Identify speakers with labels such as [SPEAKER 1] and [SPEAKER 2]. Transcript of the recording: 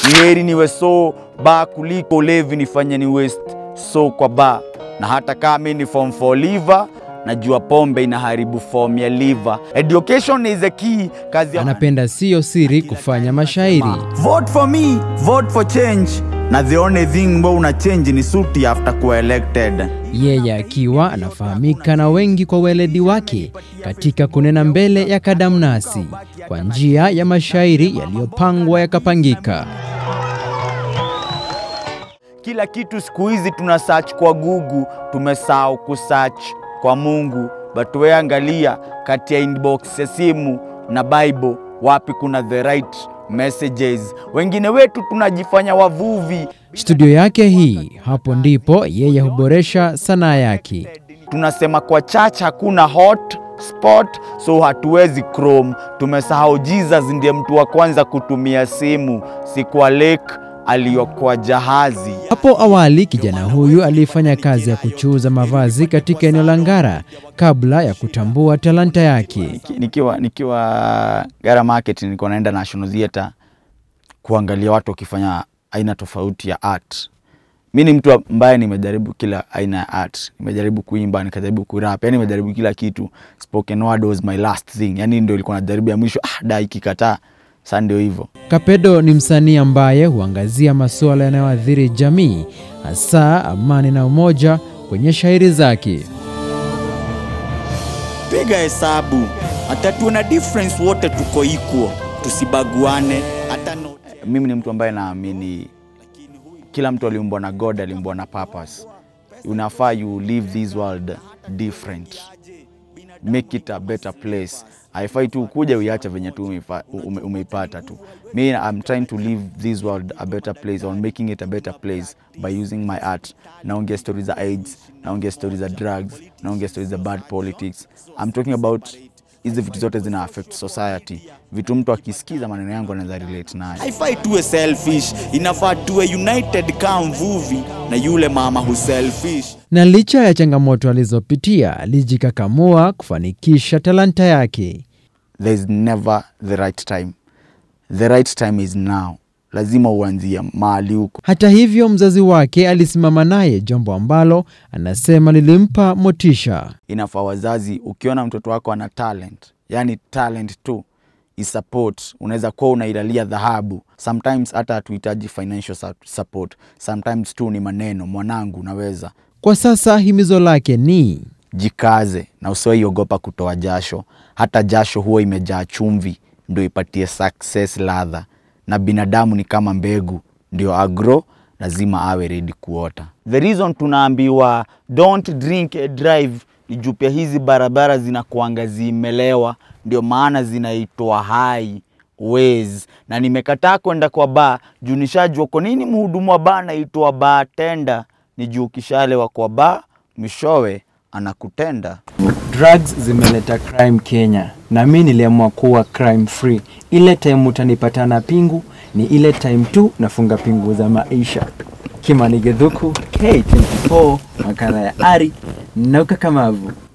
[SPEAKER 1] ni heri niwe so ba kuliko ulevi nifanye ni west so kwa ba na hata kama mi ni form 4 liver najua pombe inaharibu form ya liver education is a key kazi ya
[SPEAKER 2] Anapenda siyo siri kufanya mashairi.
[SPEAKER 1] vote for me vote for change na the only thing mbao una change ni suti after kuwa elected
[SPEAKER 2] Yeye akiwa anafahamika na wengi kwa weledi wake katika kunena mbele ya kadamnasi kwa njia ya mashairi yaliyopangwa yakapangika.
[SPEAKER 1] kila kitu siku hizi tuna search kwa Google, tumesahau kusearch kwa Mungu. But we angalia kati ya inbox ya simu na Bible, wapi kuna the right messages. Wengine wetu tunajifanya wavuvi,
[SPEAKER 2] Studio yake hii, hapo ndipo yeye huboresha sanaa yake.
[SPEAKER 1] tunasema kwa church hakuna hot spot, so hatuwezi chrome. Tumesahau Jesus ndiye mtu wa kwanza kutumia simu, si kwa lake aliyokuwa jahazi.
[SPEAKER 2] Hapo awali kijana huyu alifanya kazi ya kuchuuza mavazi katika eneo la Ngara kabla ya kutambua talanta yake.
[SPEAKER 1] Niki- nikiwa nikiwa Gara Market nilikuwa naenda National Theatre kuangalia watu wakifanya aina tofauti ya art. Mi ni mtu ambaye nimejaribu kila aina ya art, nimejaribu kuimba, nikajaribu kurap, yani nimejaribu kila kitu. Spoken word was my last thing, yani ndio ilikuwa najaribu ya mwisho. Ah, da ikikataa, sasa ndio hivyo.
[SPEAKER 2] Kapedo ni msanii ambaye huangazia masuala yanayoathiri jamii, hasa amani na umoja kwenye shairi zake.
[SPEAKER 1] Piga hesabu, hata tuwe difference, wote tuko equal, tusibaguane hata no. Mimi ni mtu ambaye naamini kila mtu aliumbwa na God, aliumbwa na purpose. Unafaa you live this world different, make it a better place. Haifai tu kuja uiache venye tu umeifa- ume- umeipata tu. Me, I'm trying to live this world a better place or making it a better place by using my art. Naongea stories za AIDS, naongea stories za drugs, naongea stories za bad politics. I'm talking about hizi vitu zote zina affect society, vitu mtu akisikiza maneno yangu anaweza relate nayo. Haifai tuwe selfish, inafaa tuwe united kama mvuvi na yule mama hu selfish.
[SPEAKER 2] Na licha ya changamoto alizopitia, alijikakamua kufanikisha talanta yake.
[SPEAKER 1] There is never the right time. The right time is now. Lazima uanzie mahali huko.
[SPEAKER 2] Hata hivyo, mzazi wake alisimama naye, jambo ambalo anasema lilimpa motisha.
[SPEAKER 1] Inafaa wazazi, ukiona mtoto wako ana talent, yani talent tu isupport. Unaweza kuwa unailalia dhahabu. Sometimes hata hatuhitaji financial su- support. Sometimes tu ni maneno, mwanangu, unaweza
[SPEAKER 2] Kwa sasa himizo lake ni
[SPEAKER 1] jikaze na usiwahi ogopa kutoa jasho. Hata jasho huwa imejaa chumvi ndio ipatie success ladha, na binadamu ni kama mbegu, ndio agro lazima awe ready kuota. The reason tunaambiwa don't drink and drive ni juu pia hizi barabara zinakuanga zimelewa, ndio maana zinaitwa highways. Na nimekataa kwenda kwa baa juu nishajua kwa nini mhudumu wa baa anaitwa bartender, ni juu ukishalewa kwa baa mwishowe anakutenda.
[SPEAKER 3] Drugs zimeleta crime Kenya na mi niliamua kuwa crime free. Ile time utanipata na pingu ni ile time tu nafunga pingu za maisha. Kimani Gedhuku, K24, makala ya Ari na ukakamavu.